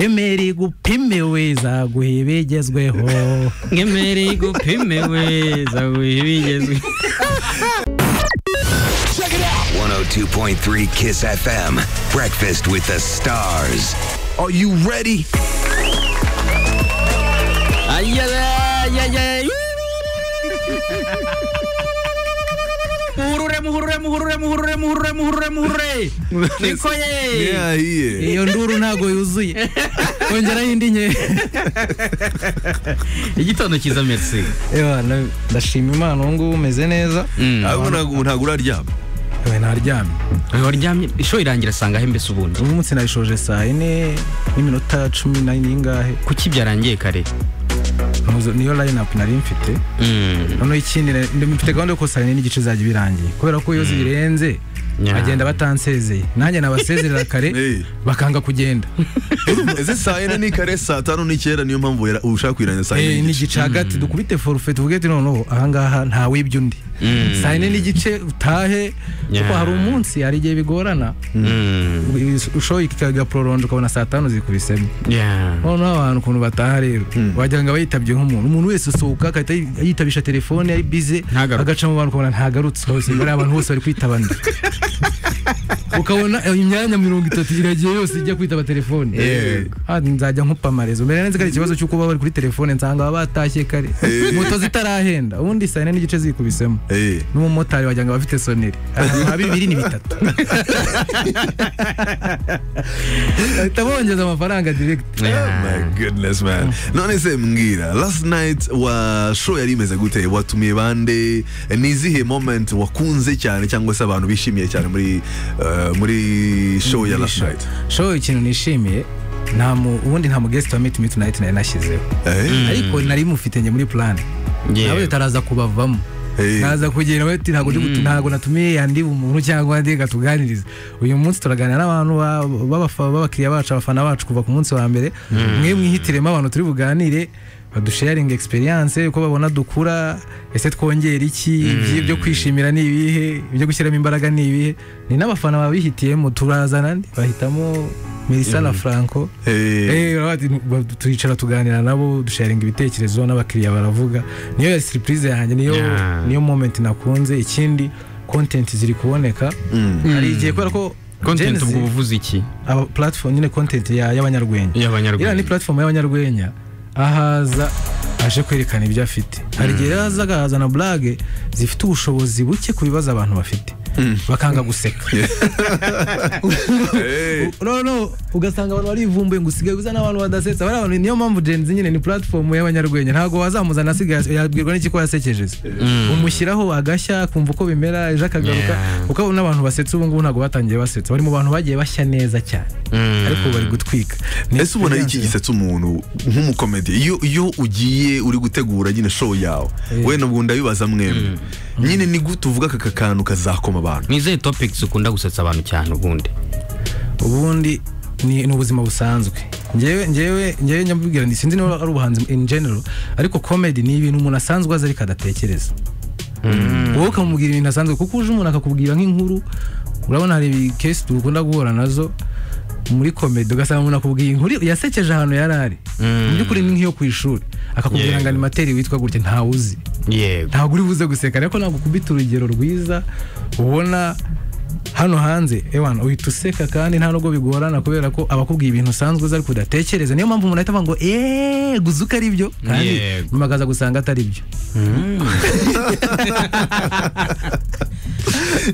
imeri igupime we zaguha ibigezweho ngemere igupime we zaguha ibigezweho 102.3 Kiss FM. Breakfast with the stars. Are you ready? ayayayayay muhurure muhurure muhurure muhurure muhurure muhurure muhurure niko ye Yeah, he is. iyo nduru ntabwo yuzuye kongeraho indi nke igitondo cyiza merci Ewa, na- ndashima imana ubu ngubu umeze neza Ahubwo ntabwo ntabwo uraryama. we naryamye waryamye isho irangira asanga he mbese ubundi ubu munsi nayishoje saa yine n'iminota cumi na- n'ingahe kuki byarangiye kare Muzo- niyo line up nari mfite Mm, noneho ikindi na- ndi- mfite gahunda yo ko saa yine n'igice izajya birangiye kubera ko iyo zirenze Nya. bagenda batansezeye nanjye nabasezerera kare Eh. bakanga kugenda Ese saa yine ni kare saa tanu ni kera niyo mpamvu wera- ushaka kuyirangiza saa Eh, yine n'igice. n'igice hagati dukubite forfait tuvuge ati noneho ahangaha nta wibye undi Mm. saa yine n'igice utahe kuko Yeah. hari umunsi hari igihe bigorana mm, ushoye ikagaporolonje ukabona saa tanu zikubisemo yeah. noneho abantu ukuntu bataha rero wagira ngo aba yitabye nk'umuntu umuntu wese usohoka agahita yi- yitabisha telefone ari bize Ntagaruke. agaca mu bantu ukabona ntagarutse hose imbere y'abantu bose bari kwitabana ukabona eh, imyanya mirongo itatu iragiye yose ijya kwitaba telefone Yego. Ah, nzajya nkupa amarezo mbere neza ko ari ikibazo cy'uko baba bari kuri telefone nsanga baba batashye kare moto zitarahenda ubundi saa yine n'igice zikubisemo Eh. n'umumotari wagira ngo aba afite soneri ahantu ha bibiri ni bitatu bahita bongeza amafaranga direkiti Oh Yeah. my goodness man. None se mbwira last night wa show yari imeze gute watumiye bande ni izihe moment wakunze cyane cyangwa se abantu bishimiye cyane muri uh, muri show ya last night. show ikintu nishimiye nta mu ubundi nta mu guest wa meet meet night nari nashyizeho Eh? ariko nari mufite njye muri plan Yeah. nawe utaraza kubavamo Eh. naza kugira bati ntabwo ndi gutu- ntabwo natumiye yandi umuntu cyangwa ndi gatuganiriza uyu munsi turaganira n'abantu ba- b'abafa- b'abakiriya bacu abafana bacu kuva ku munsi wa mbere mwe mwihitiremo abantu turi buganire badusharing experience uko babona dukura ese twongera iki ibyi- ibyo kwishimira ni ibihe ibyo gushyiramo imbaraga ni ibihe ni n'abafana babihitiyemo turazana ndi- bahitamo Melissa na Franco Eh. Eh, urabona ati, ba- turicara tuganira nabo dusharinga ibitekerezo n'abakiriya baravuga niyo ya surprise yanjye niyo Yeah. niyo moment nakunze ikindi content ziri kuboneka Mm. hari igihe kubera ko Gen content Z, ubwo buvuze iki aba platform nyine content ya- y'abanyarwenya iriya ni y'abanyarwanda platform y'abanyarwenya ahaza aje kwerekana ibyo afite hari igihe rero aza akazana blage zifite ubushobozi buke ku bibazo abantu bafite bakanga guseka Eh. no no ugasanga abantu barivumbuye ngo usigaye uza n'abantu badasetsa bariya bantu niyo mpamvu Gen Z nyine ni platform y'abanyarwenya ntabwo wazamuzana asigaye yabwirwa n'iki ko yasekejeze umushyiraho agashya akumva uko bimera ejo akagaruka Yeah. kuko n'abantu basetsa ubu ngubu ntabwo batangiye basetsa bari mu bantu bagiye bashya neza cyane ariko bari gutwika Ni Ese ubona iki gisetsa umuntu nk'umukomedi iyo iyo ugiye uri gutegura nyine show yawe Eh. we nabwo ndabibaza mwemwe nyine ni gute uvuga aka kantu kazakoma abantu ni izihe topics ukunda gusetsa abantu cyane ubundi ubundi ni, ni ubuzima busanzwe ngewe ngewe ngewe nyamubwira nti sinzi niba ari ubuhanzi in general ariko comedy ni ibintu umuntu asanzwe azi ariko adatekereza wowe ukamubwira ibintu asanzwe kuko uje umuntu akakubwira nk'inkuru urabona hari kesi dukunda guhura nazo muri comedy ugasanga umuntu akubwiye inkuru yasekeje ahantu yari ari mu by'ukuri ni nk'iyo ku ishuri akakubwira Yego. ngo animateri witwa gutya ntawe uzi yego ntabwo uri buze guseka ariko ntabwo ukubita urugero rwiza ubona hano hanze ewana uhita useka kandi nta nubwo bigorana kubera ko abakubwiye ibintu usanzwe uzi ariko udatekereza niyo mpamvu umuntu ahita avuga ngo eee guza uko ari byo kandi Yego. nyuma akaza gusanga atari byo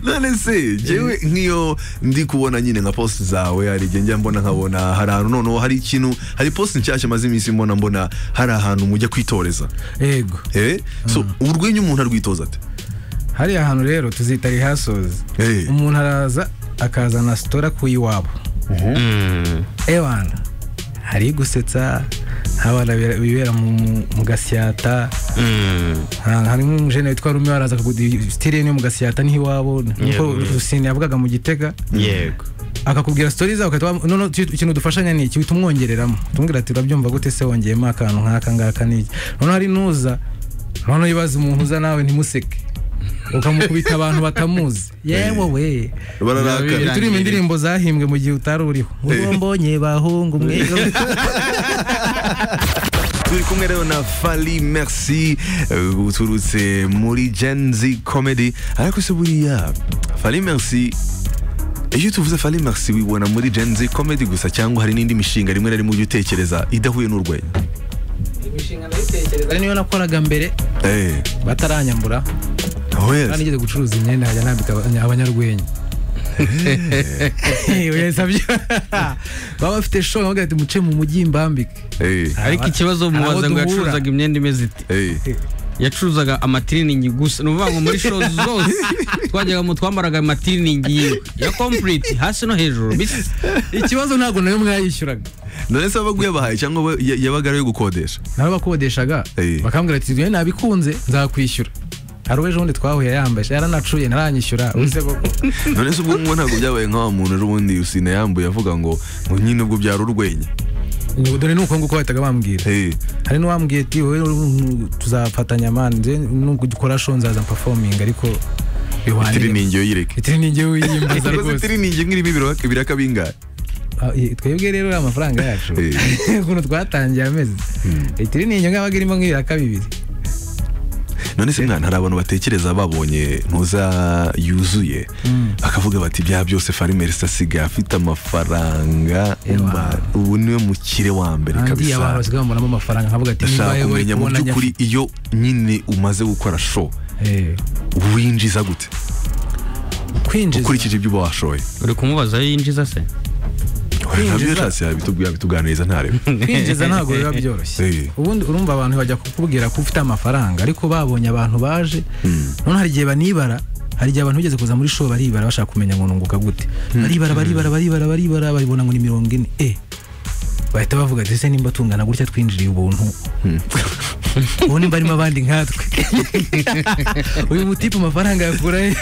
none se jewe nk'iyo ndi kubona nyine nka post zawe hari igihe njya mbona nkabona hari ahantu noneho hari ikintu hari post nshyashya maze iminsi mbona mbona hari ahantu mujya kwitoreza yego eh so urwenya umuntu arwitoza ate hariya hantu rero tuzita rehasozi Eh. umuntu araza akazana sitora ku iwabo Mm. ewana hari gusetsa abana bibera mu mu gasyata Mm. Ah, harimo umujene witwa rume waraza akaguha sitiriye niyo mu gasiyata niho iwabo Yego. nkuko rusine yavugaga mu gitega yego akakubwira sitori zawe ukahita wa- none iki- ikintu dufashanya ni iki uhita umwongereramo tumubwira ati urabyumva gute se wongeyemo akantu nk'aka ngaka n'iki noneho hari n'uza noneho uyibaza umuntu uza nawe ntimuseke ukamukubita abantu batamuzi yewe we bararakara Birangirira. turirimba indirimbo zahimbwe mu gihe utari uriho uwo mbonye bahungu mwe turi kumwe rero na fali merci eh, uturutse muri gen z comedy ariko se buriya fali merci iyo tuvuze fali merci wibona muri gen z comedy gusa cyangwa hari n'indi mishinga rimwe na rimwe ujya utekereza idahuye n'urwenya imishinga ndayitekereza niyo nakoraga mbere Eh, bataranyambura aho yes. kandi ngeze gucuruza imyenda nkajya nambika aba- abanyarwenya wese abyo baba bafite show nkavuga ati muce mu mujyi mbambike Eh, ariko ikibazo Hari abo mubaza ngo duhura. yacuruzaga imyenda imeze ite eh. yacuruzaga amatiriningi gusa ni ukuvuga ngo muri show zose twajyaga mu twambaraga amatiriningi yiwe ya complete hasi no hejuru bisa ikibazo ntabwo nayo mwayishyuraga none se wabaga uyabahaye cyangwa we- ya- yabaga ari ayo gukodesha nawe bakodeshaga Eh. bakambwira ati "Njyewe nabikunze nzakwishyura hari uwo ejo bundi twahuye yambaye yaranacuye ntaranyishyura Ubuse koko none se ubwo ngubu ntabwo byabaye nka wa muntu ejo bundi usine yambuye avuga ngo ngo nyine ubwo byari urwenya ngo dore ni uko nguko bahitaga bambwira Eh, hari n'uwambwiye ati wowe uru- tuzafatanya mani nze nubwo dukora show nzaza performing ariko biwanire itiriningi yo yireke itiriningi wiyimbaza ikoze rwose itiriningi nk'irimo ibiraka biraka bingahe Ah, eh, twebwe rero uriya amafaranga yacu Eh. ukuntu twatangiye amezi itiriningi ngabaga irimo nk'ibiraka bibiri none se mwana hari abantu batekereza babonye ntuza yuzuye bakavuga bati bya byose farimerisi asigaye afite amafaranga Ewa. ma- ubu niwe mukire wa mbere kandi abantu kabisa basigaye bambonamo amafaranga nkavuga ati ndashaka nimba wowe kumenya mu kubona by'ukuri iyo nyine umaze gukora show Eh, winjiza gute kwinjiza ukurikije ibyo uba washoye uri kumubaza aho yinjiza se ntabyo yashatse yabitubwira yabituganiriza ntarebe kwinjiza ntabwo biba byoroshye Eh. ubundi urumva abantu bajya kukubwira ko ufite amafaranga ariko babonye abantu baje none hari igihe banibara hari igihe abantu bigeze kuza muri show baribara bashaka kumenya ngo nunguka gute baribara baribara baribara baribara baribona ngo ni mirongo ine eh bahita bavuga ati ese nimba tungana gutya twinjiriye ubuntu ubu nimba harimo abandi nkatwe uyu mutipe amafaranga yakura he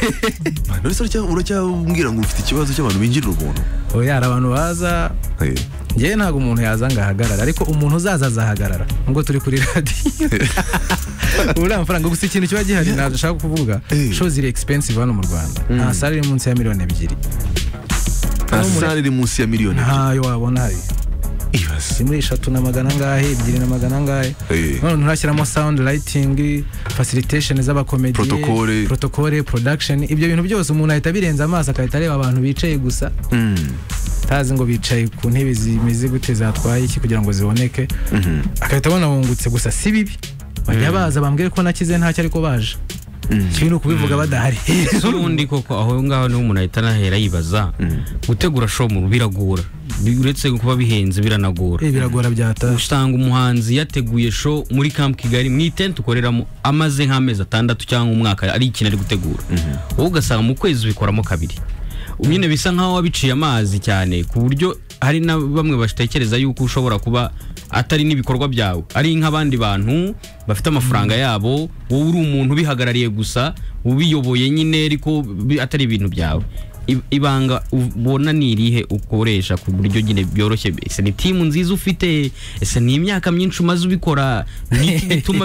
none se uracya- uracyambwira ngo ufite ikibazo cy'abantu binjirira ubuntu oya hari abantu baza Eh. njyewe ntabwo umuntu yaza ngo ahagarara ariko umuntu uzaza azahagarara nubwo turi kuri radiyo ubu amafaranga gusa ikintu kiba gihari ntabwo ushaka kuvuga Eh. show ziri expensive hano mu rwanda nta sale iri munsi ya miliyoni ebyiri nta sare iri munsi ya miliyoni ebyiri ntayo wabona hari ibaze si muri eshatu na magana angahe ebyiri na magana angahe Eh. none nturashyiramo sound lighting facilitation z'abakomediye Protocole. protocole production ibyo bintu byose umuntu ahita abirenza amaso agahita areba abantu bicaye gusa Mm. tazi ngo bicaye ku ntebe zimeze gute zatwaye iki kugira ngo ziboneke agahita abona wungutse gusa si bibi bajya baza bambwire ko nakize ntacyo ariko baje ikibi ni ukubivuga badahari ubundi koko aho ngaho niho umuntu ahita anahera yibaza gutegura show mu biragora Bi- uretse kuba bihenze biranagora Eh, biragora byata usanga umuhanzi yateguye show muri Camp Kigali mu itente ukoreramo amaze nk'amezi atandatu cyangwa umwaka ari ikintu ari gutegura wowe ugasanga mu kwezi ubikoramo kabiri nyine bisa nkaho wabiciye amazi cyane ku buryo hari na bamwe batekereza yuko ushobora kuba atari n'ibikorwa byawe ari nk'abandi bantu bafite amafaranga yabo wowe uri umuntu ubihagarariye gusa ubiyoboye nyine ariko bi- atari ibintu byawe I- ibanga ubona ni irihe ukoresha ku buryo nyine byoroshye ese ni timu nziza ufite ese ni imyaka myinshi umaze ubikora ni iki gituma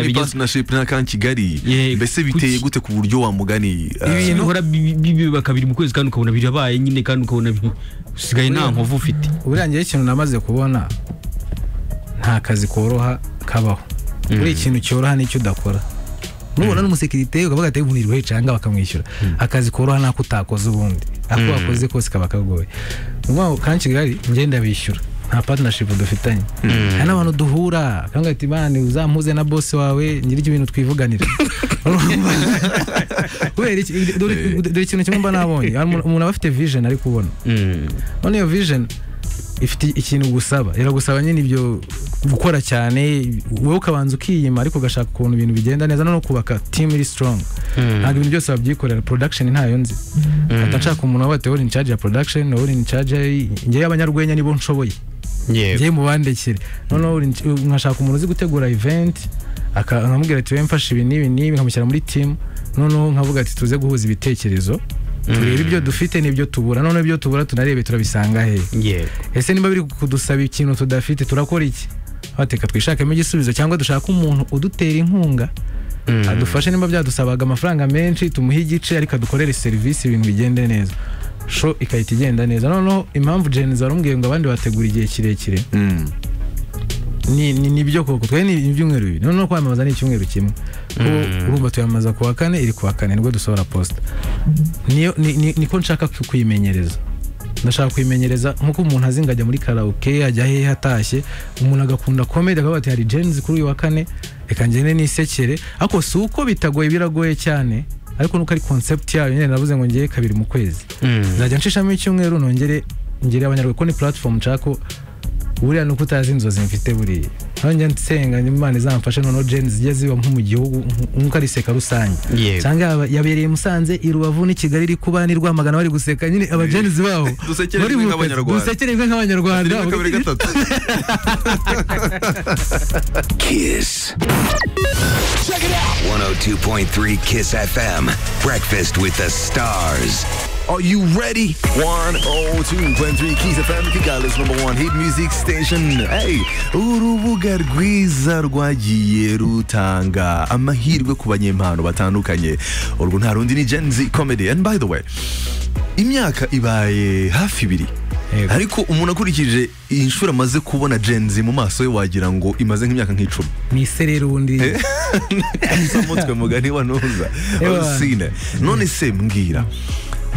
Ese ni bigeze partnership na kan kigali Yego. mbese biteye Kuki- gute ku buryo wa mugani uh, ibintu uhora bi- bi- biba kabiri mu kwezi kandi ukabona birabaye nyine kandi ukabona bi- usigaye nta nkovu ufite buriya njyewe ikintu namaze kubona nta kazi koroha kabaho buriya ikintu cyoroha nicyo udakora nubona n'umusekirite ukavuga ati umuntu iruhe cyangwa bakamwishyura akazi koroha nako utakoze ubundi ako wakoze kose kaba kagoye ubwo kandi kigali njye ndabishyura nta partnership dufitanye hari n'abantu duhura kandi ati bane uzampuze na boss wawe ngira ibyo bintu twivuganira Urumva? kubera iki- dore dore ikintu kimwe mba nabonye Hari umuntu umuntu aba afite vision ari kubona Mm. none iyo vision ifite ikintu gusaba iragusaba nyine ibyo gukora cyane wowe ukabanza ukiyima ariko ugashaka ukuntu ibintu bigenda neza no kubaka team iri strong ntabwo ibintu byose wabyikorera production ntayo nzi hata nshaka umuntu wawe ati "Wowe uri in charge ya production wowe uri in charge ya- njyewe abanyarwenya nibo nshoboye njyewe mubandekere noneho uri in- nkashaka umuntu uzi gutegura event aka- nkamubwira ati "Wowe mfashe ibi n'ibi n'ibi nkamushyira muri team noneho nkavuga ati tuze guhuza ibitekerezo turebe ibyo dufite n'ibyo tubura noneho ibyo tubura tunarebe turabisanga hehe Yego. ese niba biri kudusaba ikintu tudafite turakora iki bateka twishakemo igisubizo cyangwa dushaka umuntu udutera inkunga adufashe niba byadusabaga amafaranga menshi tumuhe igice ariko adukorere serivisi ibintu bigende neza sho ikahita igenda neza noneho impamvu jeni zarumubwiye ngo abandi bategura igihe kirekire Mm. ni ni- ni ibyo koko twe ni ibyumweru bibiri noneho kwamamaza ni icyumweru kimwe Ubu- urumva tuyamamaza ku wa kane iri ku wa kane nibwo dusohora posita niyo ni- ni- niko nshaka ku- kuyimenyereza ndashaka kuyimenyereza nk'uko umuntu azi ngo ajya muri karaoke ajya hehe atashye umuntu agakunda komedi akavuga ati hari jenzi kuri uyu wa kane reka ngende nisekere ariko si uko bitagoye biragoye cyane ariko nuko ari concept yayo nyine navuze ngo ngiye kabiri mu kwezi nzajya nshishamo icyumweru nongere ngere abanyarwanda ko ni platform nshaka ko buriya ni uko utazi inzozi mfite buriya aho njya nsenga imana izamfashe noneho jeni zijya ziba nko mu gihugu nk- nk'uko ari seka rusange Yego. cyangwa yaba- yabereye i musanze i rubavu n'i kigali iri kuba n'i rwamagana bari guseka nyine abajenizi babo Dusekerejwe bari mu kazi, nk'Abanyarwanda. dusekerejwe nk'abanyarwanda Rimwe, kabiri gatatu Kiss. 102.3 Kiss FM. Breakfast with the stars. Are you ready? 102.3 Kiss FM Kigali's number one hit music station. Hey, urubuga rwiza rwagiye rutanga amahirwe ku banyempano batandukanye. Urwo nta rundi ni Gen Z comedy. And by the way, imyaka ibaye hafi ibiri. Yego. Ariko umuntu akurikije iyi nshuro amaze kubona Gen Z mu maso ye wagira ngo imaze nk'imyaka nk'icumi. ni isererundi usamutwe mugani wa ntuza Ewa. usine none se mbwira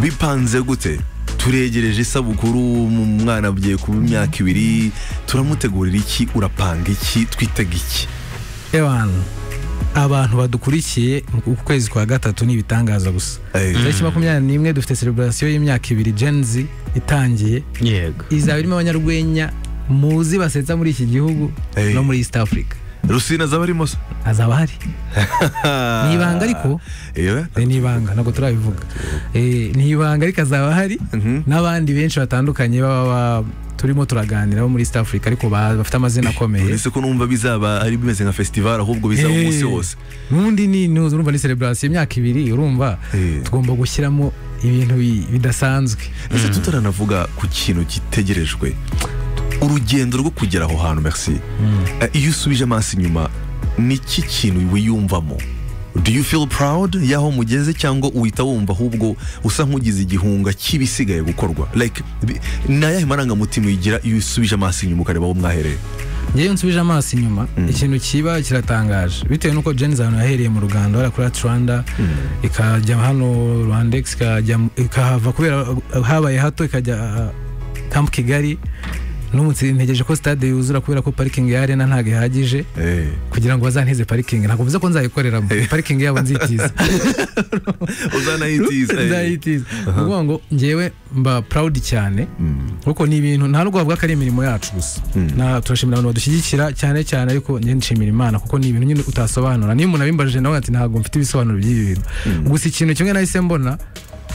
bipanze gute turegereje isabukuru mu mwana agiye kuba imyaka ibiri turamutegurira iki urapanga iki twitega iki ewana abantu badukurikiye mu kwezi kwa gatatu ni ibitangaza gusa Eh, tariki makumyabiri n'imwe dufite celebration y'imyaka ibiri jenzi itangiye yego izaba irimo abanyarwenya muzi basetsa muri iki gihugu Eh. no muri east africa rusine azaba arimo se azaba hari ni ibanga ariko yewe Eh, ni ibanga ntabwo turabivuga Eh, ni ibanga ariko azaba hari Mhm. n'abandi benshi batandukanye baba ba- turimo turaganira bo muri east africa ariko ba- bafite amazina akomeye uretse ko numva bizaba ari bimeze nka festival ahubwo bizaba Eh, umunsi wose n'undi ni ni- urumva ni celebration y'imyaka ibiri urumva Eh. tugomba gushyiramo ibintu bi- bidasanzwe ese tutaranavuga ku kintu gitegerejwe urugendo rwo kugera aho hantu merci Eh, iyo usubije amaso inyuma niki kintu wiyumvamo do you feel proud y'aho mugeze cyangwa uhita wumva ahubwo usa nk'ugize igihunga cy'ibisigaye gukorwa like bi- ni ayahe marangamutima uyigira iyo usubije amaso inyuma ukareba aho mwahereye ngewe nsubije amaso inyuma ikintu kiba kiratangaje bitewe n'uko jeni ahantu yahereye mu rugando hariya kuri aturanda ikajya hano rwandex ikajya mu- ikahava kubera habaye hato ikajya kampu kigali n'umutsi ntegereje ko stade yuzura kubera ko parikingi ya arena ntabwo ihagije kugira ngo bazanteze parikingi ntabwo bivuze ko nzayikoreramo parikingi yabo nzitiza uzanayitiza eh. nzayitiza ni ukuvuga ngo ngewe mba proud cyane kuko ni ibintu nta nubwo bavuga ko ari imirimo yacu gusa Na- turashimira abantu badushyigikira cyane cyane ariko njye nshimira imana kuko ni ibintu nyine utasobanura niyo umuntu abimbajije nawe ati ntabwo mfite ibisobanuro by'ibi bintu gusa ikintu kimwe nahise mbona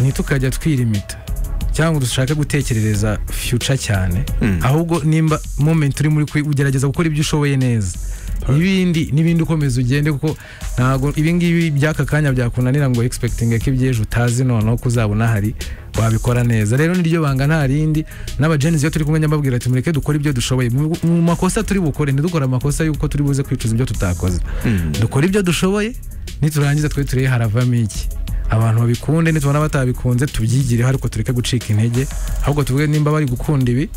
ni tukajya twirimita cyangwa dushake gutekerereza future cyane ahubwo nimba moment uri muri kwi- ugerageza gukora ibyo ushoboye neza ibindi n'ibindi ukomeza ugende kuko ntabwo ibingibi by'aka kanya byakunanira ngo expecting ko iby'ejo utazi noneho ko uzaba unahari wabikora neza rero niryo banga nta rindi n'abajenizi iyo turi kumwe njya mbabwira ati mureke dukore ibyo dushoboye mu mu makosa turi bukore ntidukore amakosa y'uko turi buze kwicuza ibyo tutakoze dukore ibyo dushoboye niturangiza twe turebe haravamo iki abantu babikunde nitubona batabikunze tubyigireho ariko tureke gucika intege ahubwo tuvuge nimba bari gukunda ibi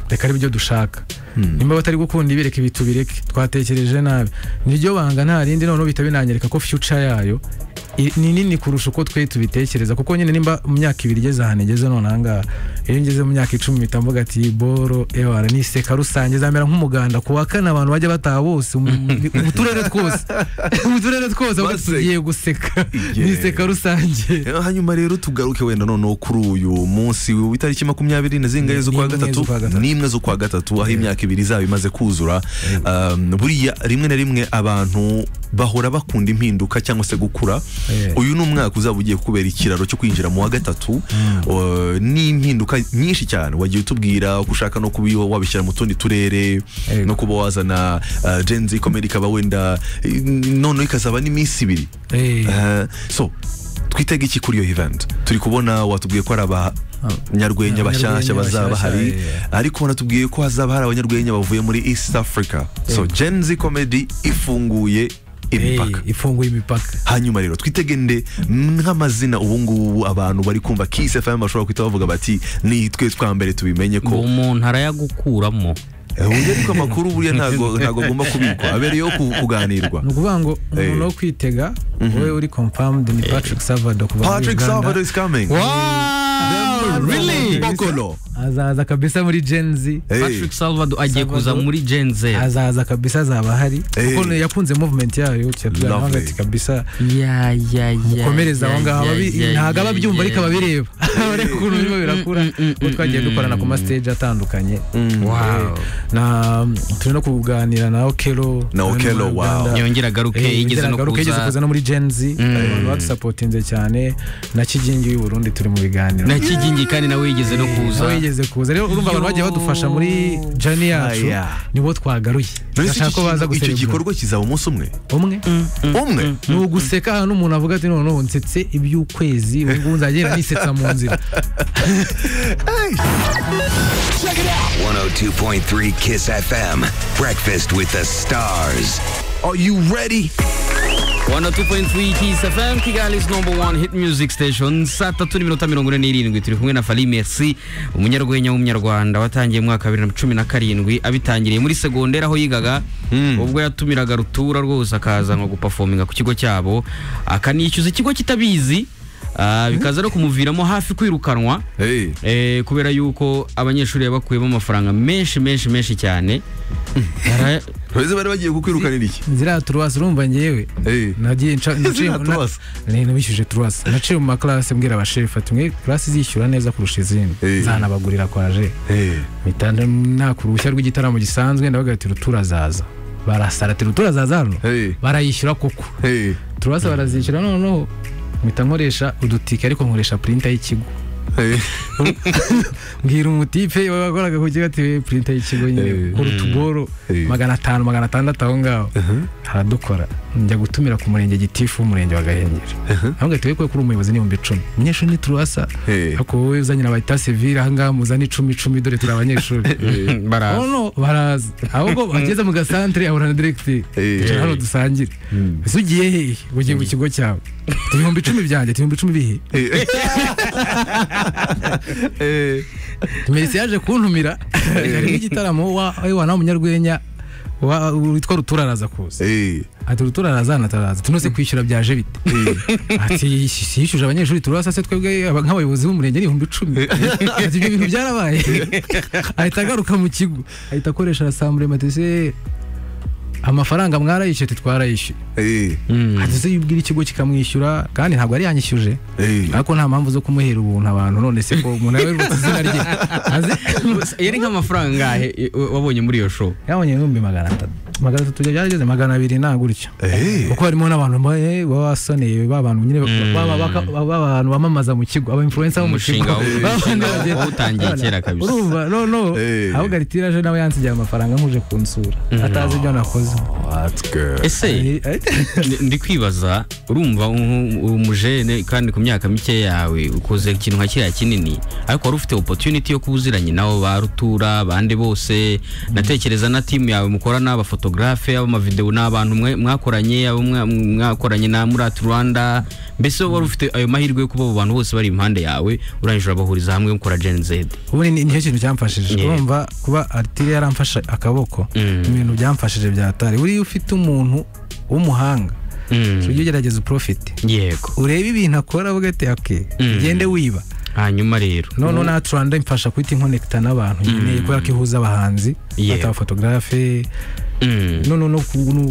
reka ari byo dushaka nimba batari gukunda ibi reka ibi tubireke twatekereje nabi niryo banga nta rindi noneho bihita binanyereka ko future yayo i- ni nini kurusha uko twe tubitekereza kuko nyine nimba mu myaka ibiri igeze ahantu igeze none ahangaha iyo ngeze mu myaka icumi mpita mvuga ati boro ewara ni iseka rusange zamera nk'umuganda ku wa kane abantu bajya bataha bose mu mu turere twose mu turere twose bavuga ati, Baseka. tugiye guseka Yeah. ni iseka rusange Eh, hanyuma rero tugaruke wenda noneho kuri uyu munsi w'itariki makumyabiri na zingahe z'ukwa N'imwe gatatu z'ukwa gatatu. n'imwe z'ukwa gatatu aho imyaka ibiri izaba imaze kuzura Um, buriya rimwe na rimwe abantu bahora bakunda impinduka cyangwa se gukura Eh. uyu ni umwaka uzaba ugiye kubera ikiraro cyo kwinjira mu wa gatatu Uh, ni impinduka nyinshi cyane wagiye utubwira uko ushaka no kuba wabishyira mu tundi turere Yego. no kuba wazana uh, Gen Z comedy ikaba wenda eh, noneho ikazaba n'iminsi ibiri Eh, Eh, so twitega iki kuri iyo event turi kubona watubwiye ko ari abanyarwenya bashyashya bazaba bahari bashyashya, ariko wanatubwiye ko hazaba hari abanyarwenya bavuye muri east africa so gen z comedy ifunguye imipaka Eh, ifunguye imipaka hanyuma rero twitege nde nk'amazina ubu ngubu abantu bari kumva Kiss FM bashobora guhita bavuga bati ni twe twa mbere tubimenye ngo ko umuntu arayagukuramo Eh, uburyo ariko amakuru buriya ntago ntago agomba kubikwa abereyeho ku- kuganirwa ni ukuvuga ngo umuntu Eh. wo kwitega wowe uri confirmed ni patrick savado kuva muri Patrick Salvador uganda is coming wow really Bokolo azaza kabisa muri genzi Eh, patrick salvador agiye Salvador. kuza muri genze azaza kabisa azaba ahari Eh. kuko yakunze movement yayo Lovely. cyaturanahagati kabisa ya ya ya komereza aho ngaho abi- ntabwo aba abyumva ariko aba abireba ariko ukuntu birimo birakura Mm, mm, mm, kuko twagiye mm, dukorana ku mm. mastage atandukanye wow na turi no kuganira na okelo Na Okello, wow. yongera agaruke yigeze no garuka yigeze kuza kuza no muri genzi abantu badusapotinze cyane na kigingi w'i burundi turi mu biganiro na kigingi kandi nawe yigeze no kuza nawe yigeze kuza rero urumva abantu bagiye badufasha muri jani yacu Aya. nibo twagaruye Nonese bashaka ko icyo baza kintu- icyo guserebura gikorwa kizaba umuntu umwe umwe umwe ni uguseka ahantu umuntu avuga ati noneho nsetse iby'ukwezi ubu ngubu nzagenda nisetsa mu nzira 102.3 Kiss FM. Breakfast with the stars. are you ready 102.3 Kiss FM Kigali's number one hit music station saa tatu n'iminota mirongo ine n'irindwi turi kumwe na Fally Merci umunyarwenya w'umunyarwanda watangiye mu mwaka wa bibiri na cumi na karindwi abitangiriye muri segonderi aho yigaga ubwo yatumiraga rutura rwose akaza nko gupafominga ku kigo cyabo akanishyuza ikigo kitabizi ah, bikaza no kumuviramo hafi kwirukanwa hey Eh, kubera yuko abanyeshuri bakuyemo amafaranga menshi menshi menshi cyane Yara- Ese bari bagiye kukwirukanira iki ziriya turuwasi urumva ngewe Eh. nagiye nca- naciye Ziriya turuwasi. na- nabishyuje turuwasi naciye mu makarasi mbwira abashefu ati mwe karasi zishyura neza kurusha izindi Eh. zanabagurira kwaje hey mpita naka uruhushya rw'igitaramo gisanzwe ndabaga ati rutura azaza barasara ati rutura azaza hano hey barayishyura koko hey turuwasi barazishyura noneho mpita nkoresha udutike ariko nkoresha purinta y'ikigo hey mbwira umutipe wakoraga ku kigo ati purinta y'ikigo nyine Eh. ku rutuboro Eh. magana atanu magana atandatu aho ngaho haradukora njya gutumira ku murenge gitifu w'umurenge wa gahengeri ahubwo ati wekuwe kuri umuyobozi n'ibihumbi icumi umunyeshuri ni turasa Eh. ariko wowe uzanye na bayita sevire aha ngaha muzane icumi icumi dore turi abanyeshuri baraza noneho baraza ahubwo ageze mu gasantere ahura na diregiteri Eh. Tujya hano dusangire ese ugiye hehe ugiye mu kigo cyawe Ati, ibihumbi icumi byanjye ati, ibihumbi icumi bihe hey hey mesi yaje kuntumira hari nk'igitaramo wa wa nawe umunyarwenya wa- witwa ruturaraza kuza hey ati ruturaraza nataraza tunose kwishyura byaje bite ati "Yish- yishyuje abanyeshuri turasa se twebwe aba- nk'abayobozi b'umurenge ni ibihumbi icumi ati ibyo bintu byarabaye ahita agaruka mu kigo ahita akoresha rasambure matise amafaranga mwarayishyuye ati twarayishyuye hey ati se yubwira ikigo kikamwishyura kandi ntabwo yari yanyishyuje hey ariko nta mpamvu zo kumuhera ubuntu abantu none se ko umuntu aba yerutse izina rye azi yari nk'amafaranga angahe eh, wabonye muri iyo show yabonye ibihumbi magana atatu magana atatu byarageze magana abiri nta gutyo hey kuko harimo n'abantu ba- eh, baba basoneye ba bantu nyine baba- baka- baba abantu bamamaza mu kigo aba influencer bo mu kigo Umushinga w'u- Ba bandi umushinga bagenda- wawutangiye Abana, kera kabisa. urumva no no Eh. ahubwo aritiraje nawe yansigiye amafaranga nkuje kunsura atazi ibyo nakoze that's good ese ndi- ndi kwibaza urumva u- uri umujene kandi ku myaka mike yawe ukoze ikintu nka kiriya kinini ariko wari ufite opportunity yo kuba uziranye nabo ba rutura bande bose natekereza na timu yawe mukorana abafotogarafe abamavidewo ni abantu mwe- mwakoranye abo mwa- mwakoranye na murati rwanda mbese wari ufite ayo mahirwe yo kuba abo bantu bose bari impande yawe urangije urabahuriza hamwe mukora gen z ubu ni nicyo kintu cyamfashije Yeah. urumva kuba aritiri yaramfashe akaboko Mm. ibintu byamfashije byatari buriya ufite umuntu w'umuhanga Mm. ujye ugerageza uprofite yego urebe ibintu akora avuga ati ake Mm. ugende wiba hanyuma rero noneho na turanda imfasha guhita inkonekita n'abantu nyine kubera ko ihuza abahanzi Yeah. bata abafotogarafe Mm. noneho n'ukuntu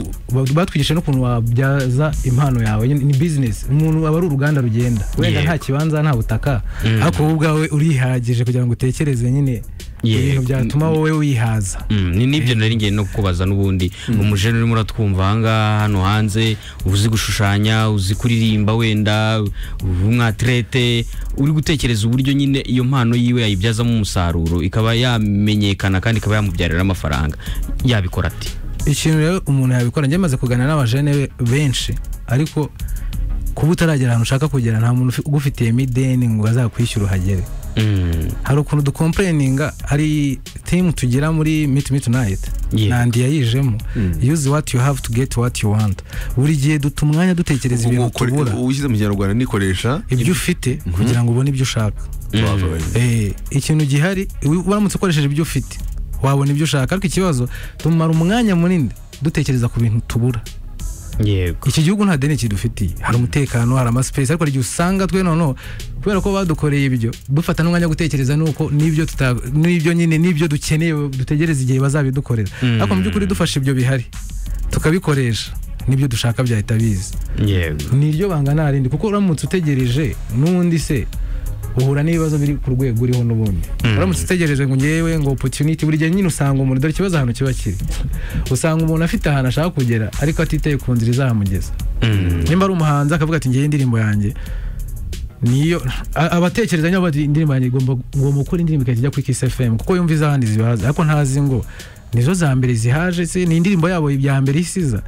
batwigisha n'ukuntu wabyaza impano yawe nyine, ni bizinesi umuntu aba ari uruganda rugenda wenda Yego. nta kibanza nta butaka ariko wowe ubwawe urihagije kugira ngo utekereze nyine ibintu byatuma wowe wihaza Mm, ni nibyo nari ngiye no kukubaza n'ubundi umujene urimo uratwumva ahangaha hano hanze uzi gushushanya uzi kuririmba wenda umwatirete uri gutekereza uburyo nyine iyo mpano yiwe yayibyazamo umusaruro ikaba yamenyekana kandi ikaba yamubyarira amafaranga yabikora ati ikintu rero umuntu yabikora njye maze kuganira n'abajene be- benshi ariko kuba utaragera ahantu ushaka kugera nta muntu ufi- ugufitiye mideni ngo azakwishyura uhagere hari ukuntu dukompureninga hari timu tugira muri miti miti nayiti Yeah. nandi yayijemo yuzi wati yu havu tu geti wati yu wanti buri gihe duta umwanya dutekereza ibintu Ukore- tubura uwishyize mu kinyarwanda nikoresha ibyo ufite kugira ngo ubone ibyo ushaka twavuganye. Eh, ikintu gihari wi- waramutse ukoresheje ibyo ufite wabona ibyo ushaka ariko ikibazo tumara umwanya munini dutekereza ku bintu tubura yego iki gihugu nta deni kidufitiye hari umutekano hari amasipesi ariko hari igihe usanga twe noneho kubera ko badukoreye ibyo dufata n'umwanya wo gutekereza nuko n'ibyo tuta- n'ibyo nyine n'ibyo dukeneye dutegereza igihe bazabidukorera ariko mu by'ukuri dufashe ibyo bihari tukabikoresha n'ibyo dushaka byahita biza yego ni iryo banga nta rindi kuko uramutse utegereje n'ubundi se uhura n'ibibazo biri ku rwego uriho n'ubundi uramutse utegereje ngo ngewe ngo opportunity buri gihe nyine usanga umuntu dore ikibazo ahantu kiba kiri usanga umuntu afite ahantu ashaka kugera ariko atiteye ku nzira izahamugeza nimba ari umuhanzi akavuga ati ngewe indirimbo yanjye niyo a- abatekereza niba bati indirimbo yanjye igomba ngomba gukora indirimbo igahita ijya kuri Kiss FM kuko yumva izahandi zibahaza ariko ntazi ngo nizo za mbere zihaje se ni indirimbo yabo ya mbere isiza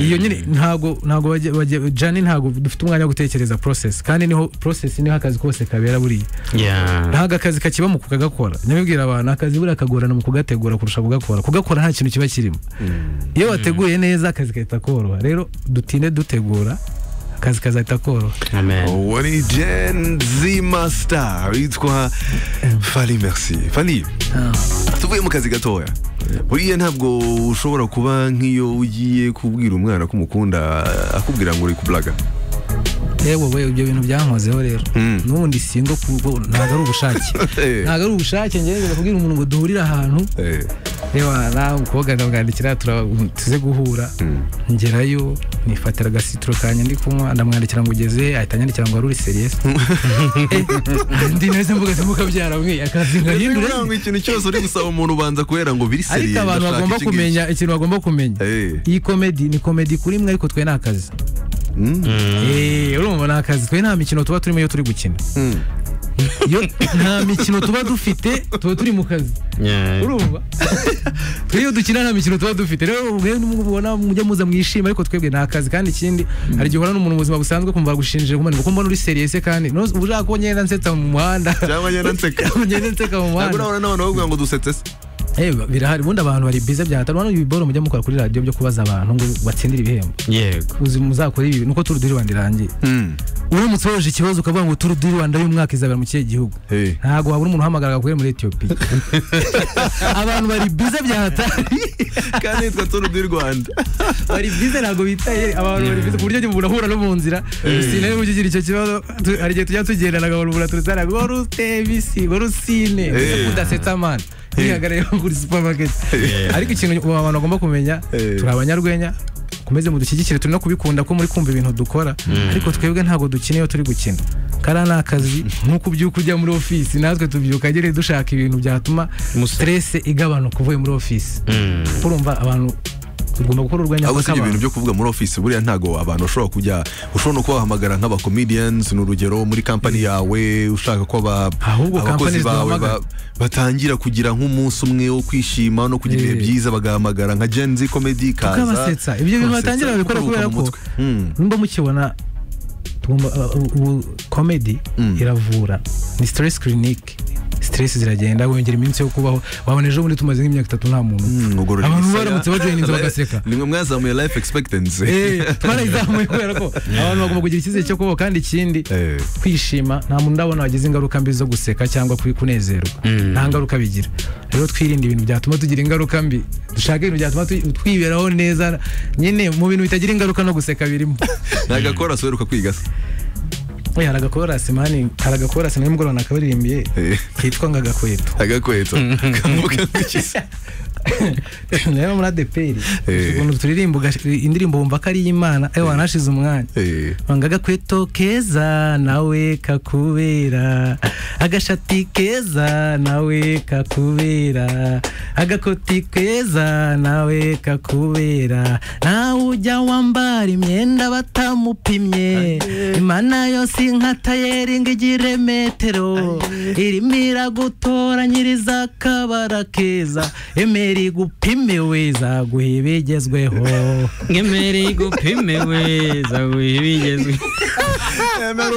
iyo nyine ntago ntago bajya bajya jani ntago dufite umwanya wo gutekereza process kandi niho process niho akazi kose kabera buriya ya ntago akazi kakiba mu kugakora nyabibwira abantu akazi buriya kagorana mu kugategura kurusha kugakora kugakora nta kintu kiba kirimo iyo wateguye neza akazi kahita koroha rero dutinde dutegura akazi kazahita koroha amen uwo ni gen z master witwa fari merci fari tuvuye mu kazi gatoya buriya ntabwo ushobora kuba nk'iyo ugiye kubwira umwana ko umukunda akubwira ngo uri kublaga yewe we ibyo bintu byankozeho rero Mm. n'ubundi singo kuko ntago ari ubushake Eh, ntago ari ubushake ngerageza kubwira umuntu ngo duhurire ahantu eh, reba nawe umukobwa ndamwandikira tura- tuze guhura ngerayo nifatira agasitiro kanjye ndi kunywa ndamwandikira ngo ugeze ahita anyandikira ngo waruri seriyesi ndi neza mvuga ati mukabyara mwe akazi nkahindure kugira ngo ikintu cyose uri gusaba umuntu ubanza kubera ngo biri ariko seriye abantu ndashaka bagomba iki ngiki. kumenya ikintu bagomba kumenya Eh, iyi komedi ni komedi kuri mwe ariko twe ni akazi mm, Eh, urumva ni akazi twe nta mikino tuba turimo iyo turi gukina mm. Iyo nta mikino tuba dufite tuba turi mu kazi urumva twe iyo dukina nta mikino tuba dufite rero mwe mubona mujya muza mwishima ariko twebwe ni akazi kandi ikindi hari igihe uhura n'umuntu mu buzima busanzwe kumva bagushinjije kumenya kuko mbona uri seriyese kandi no- uba ushaka ko ngenda nsetsa mu muhanda cyangwa nyenda nseka ngenda nseka mu ntabwo muhanda urabona n'abantu bavuga ngo dusetse se Eh, birahari ubundi abantu bari bize byahatari urabona ibiboro mujya mukora kuri radiyo byo kubaza abantu ngo batsindire ibihembo yego uzi muzakora ibi nuko turu diri Rwanda irangiye Mm, uramutse woje ikibazo ukavuga ngo turu diri Rwanda y'umwaka izabera mu kihe gihugu eh. ntabwo wabura umuntu uhamagara aguhere muri etiyopiya abantu bari bize byahatari kandi yitwa turu di rwanda bari bize ntabwo bitaye abantu bari bize ku buryo umuntu ahura no mu nzira rusine niba ukigira icyo kibazo tu- hari igihe tujya tugendana agahora umuntu aturutse ngo rutebisi ngo rusine Eh. udasetsa amana yihagarariye kuri supamaketi Eh. ariko ikintu ubu abantu bagomba kumenya Eh. turi abanyarwenya komeze mudushyigikire turi no kubikunda ko muri kumva ibintu dukora ariko twebwe ntabwo dukina iyo turi gukina kariya ni akazi nk'uko ubyuka ujya muri ofisi natwe tubyuka nyine dushaka ibintu byatuma Musa- stress igabanuka uvuye muri ofisi urumva abantu tugomba gukora urwenya ahubwo si ibyo rw'abantu. bintu byo kuvuga muri ofisi buriya ntago abantu ushobora kujya ushobora no kubahamagara nk'abacomedians ni urugero muri kampani yawe ushaka ko aba- Ahubwo abakozi companies bawe ba- duhamagara. batangira kugira nk'umunsi umwe wo kwishima no kugira ibihe Eh. byiza bagahamagara nka Gen Z comedy ikaza tukabasetsa ibyo bintu kubasetsa, batangira babikora kuruhuka kubera mu ko mutwe. Mm. nimba mukibona tugomba uh, uh, ubu komedi Mm. iravura ni stress clinic stress ziragenda wongera iminsi yo kubaho wabona ejo bundi tumaze nk'imyaka itatu nta muntu upfa. Mm, ugorora abantu imisaya. baramutse bajoye inzu bagaseka Ni mwe mwazamuye life expectancy Eh, twarayizamuye kubera ko abantu bagomba kugira icyizere cyo kubaho kandi ikindi Eh. kwishima nta muntu ndabona wagize ingaruka mbi zo guseka cyangwa kwi- kunezerwa nta ngaruka bigira rero twirinde ibintu byatuma tugira ingaruka mbi dushaka ibintu byatuma tu- twiberaho neza nyine mu bintu bitagira ingaruka no guseka birimo ntagakora so uheruka kwiga se Eh, hari agakorasi mani hari agakorasi nawe mugoroba nakabaririmbiye Eh. kitwa ngo agakweto agakweta kamubuka nk'ikiza rero muri adeperi Eh. ukuntu turirimba ugash- indirimbo wumva ko ari iy'imana ewe wanashize umwanya Eh. banga agakweto keza nawe kakubera agashati keza nawe kakubera agakoti keza nawe kakubera nawe ujya wambara imyenda batamupimye imana yose inka tayeringa igira metero irimo iragutoranyiriza akabara keza emera igupime weza guhe ibigezweho ngemereye igupime weza wibigezwe emera